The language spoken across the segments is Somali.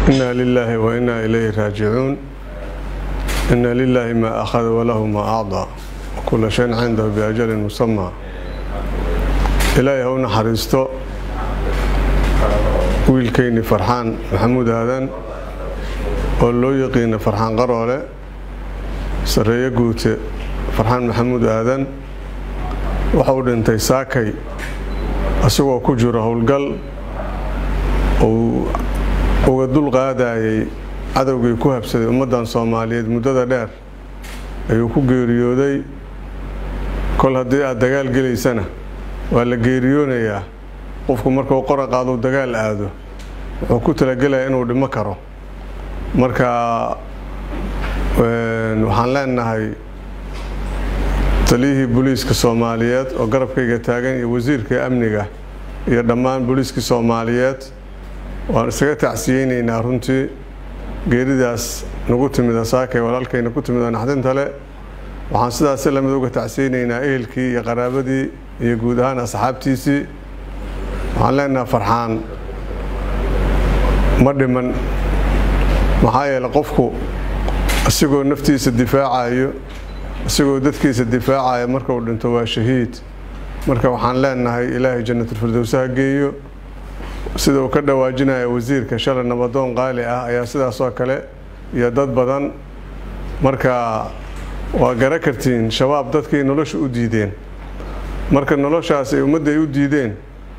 إنا لله وإنا إليه راجعون إن لله ما أخذ وله ما أعطى وكل شيء عنده بأجل مسمى إلهي هو نحرسته wiilkayni farxaan maxamuud aadan oo loo yaqiina farxaan qaroole sarreeye guute farxaan maxamuud aadan waxa uu dhintay saakay isagoo ku jiro howlgal uu uga dul qaadayay cadowgii ku habsaday ummaddan soomaaliyeed muddada dheer ayuu ku geeriyooday kol haddii aad dagaal gelaysana waa la geeriyoonayaa qofku markuu qora qaaduu dagaal aado wuxuu ku talagelayaa inuu dhimo karo marka waxaan leenahay taliyihii booliiska soomaaliyeed oo garabkayga taagan iyo wasiirka amniga iyo dhammaan booliiskii soomaaliyeed waan isaga tacsiyeynaynaa runtii geeridaas nagu timida saakay walaalkayna ku timid oo naxdinta le waxaan sidaasi lamid uga tacsiyeynaynaa ehelkii iyo qaraabadii iyo guud ahaan asxaabtiisii waxaan leenaha farxaan ma dhiman maxaa yeele qofku isagoo naftiisa difaacayo isagoo dadkiisa difaacayo marka uu dhinto waa shahiid marka waxaan leenahay ilaahay jannatulfirdowsa ha geeyo sida uu ka dhawaajinaya wasiirka shalay nabadoon qaali ah ayaa sidaasoo kale iyo dad badan marka waa gara kartiin shabaab dadkii nolosha u diideen marka noloshaas ay ummadda ay u diideen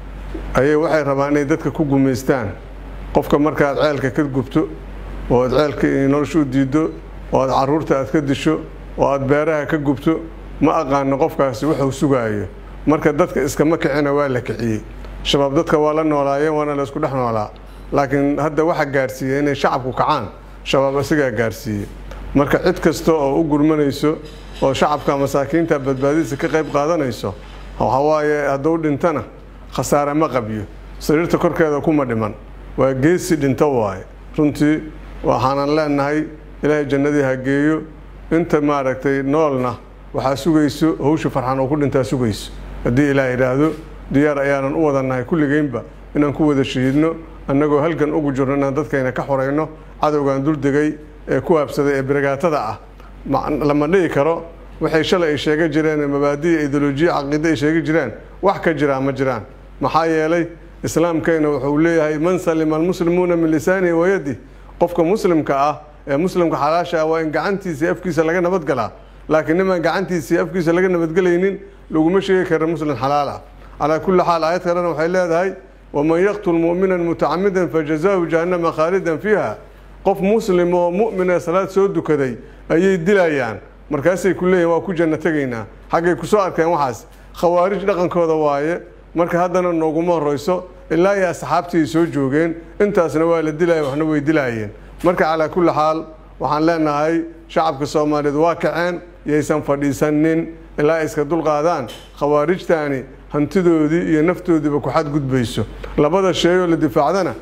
ayay waxay rabaan inay dadka ku gumaystaan qofka markaad ceelka ka gubto oo aad ceelka nolosha u diiddo oo aad caruurta aad ka disho oo aad beeraha ka gubto ma aqaano qofkaasi wuxuu sugaayo marka dadka iskama kicina waa la kiciyey shabaab dadka waa la noolaayeen waana la isku dhex noolaa laakiin hadda waxa gaarsiiyey inay shacabku kacaan shabaab isagaa gaarsiiyey marka cid kasta oo u gurmanayso oo shacabka masaakiinta badbaadadiisa ka qayb qaadanayso waxawaaye hadduu dhintana khasaare ma qabyo sariirta korkeeda kuma dhiman waa geesi dhinto waaye runtii waxaanan leenahay ilaahay jannadii ha geeyo inta maaragtay noolna waxaa sugayso hawsha farxan oo ku dhintaa sugayso haddii ilaah yidhaahdo diyaar ayaanan u wadannahay kulligeynba inaan ku wada shahiidno annagoo halgan ugu jirno inaan dadkayna ka xorayno cadowgan duldegay ee ku habsaday ee biragaatada ah lama dhihi karo waxay shalay ay sheega jireen mabaadiya ideolojiya caqiide ay sheegi jireen wax ka jiraa ma jiraan maxaa yeelay islaamkayna wuxuu leeyahay man salima almuslimuuna min lisaanihi wayadi qofka muslimka ah ee muslimka xalaasha ah waa in gacantiisa afkiisa laga nabadgalaa laakiin nimaan gacantiisa afkiisa laga nabadgelaynin laguma sheegi kara muslim xalaal ah calaa kulli xaal aayad kalena waxay leedahay waman yaqtul mu'minan mutacamidan fajazaahu jahannama khaalidan fiiha qof muslim oo mu'min ee salaad soo dukaday ayay dilayaan markaasay ku leeyihin waa ku janno tegaynaa xaggay kusoo arkeen waxaas khawaarij dhaqankooda waaye marka haddana nooguma horeyso ilaa iyo asxaabtii soo joogeen intaasna waa la dilaya waxna way dilaayeen marka calaa kulli xaal waxaan leenahay shacabka soomaaliyeed waa kaceen yaysan fadhiisanin ilaa ay iska dulqaadaan khawaarijtaani hantidoodii iyo naftoodiiba ku xadgudbayso labada sheeyoo la difaacdana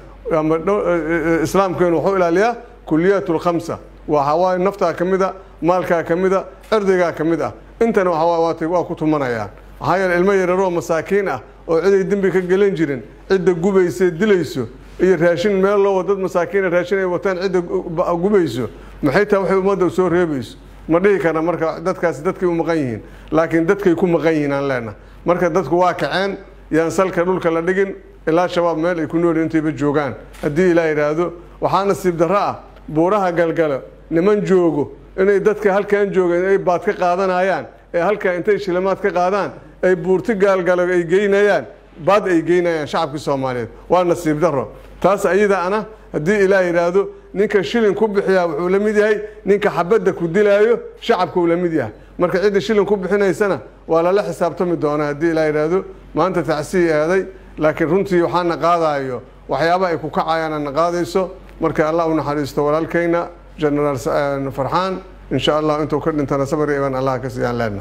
islaamkeenu wuxuu ilaaliyaa kuliyaat lkhamsa waxawaaye naftaa ka mid a maalkaa ka mid a cirdigaa ka mid ah intana waxawaaye waa ku tumanayaan maxaa yeele ilmo yararoo masaakiin ah oo ciday dembi ka gelan jirin cidda gubaysa dilayso iyo raashin meel loo dad masaakiina raashin ay wataan cidda gubayso maxay tahay waxay ummadda soo reebayso ma dhihi karna marka dadkaasi dadkay u maqan yihiin laakiin dadkay ku maqan yihiin aan leenaha marka dadku waa kaceen yaan salka dhulka la dhigin ilaa shabaab meel ay ku nooli intayba joogaan haddii ilaa yidhaahdo waxaa nasiib darro ah buuraha galgalo niman joogo inay dadka halkan joogeen ay baad ka qaadanayaan ee halkaa intay shilimaad ka qaadaan ay buurti gaalgalo ay geynayaan baad ay geynayaan shacabkii soomaaliyeed waa nasiib darro taas ayada ana haddii ilaah yidhaahdo ninka shilin ku bixiyaa wuxuu la mid yahay ninka xabadda ku dilaayo shacabka uu la mid yahay marka cidda shilin ku bixinaysana waa lala xisaabtami doonaa haddii ilaah yidhaahdo maanta tacsii eeday laakiin runtii waxaana qaadayo waxyaaba ay ku kacayaan ana qaadayso marka allah u naxariisto walaalkayna genaraal farxaan in sha allah intuu ka dhintana sabri iban allah ka siiyaan leenna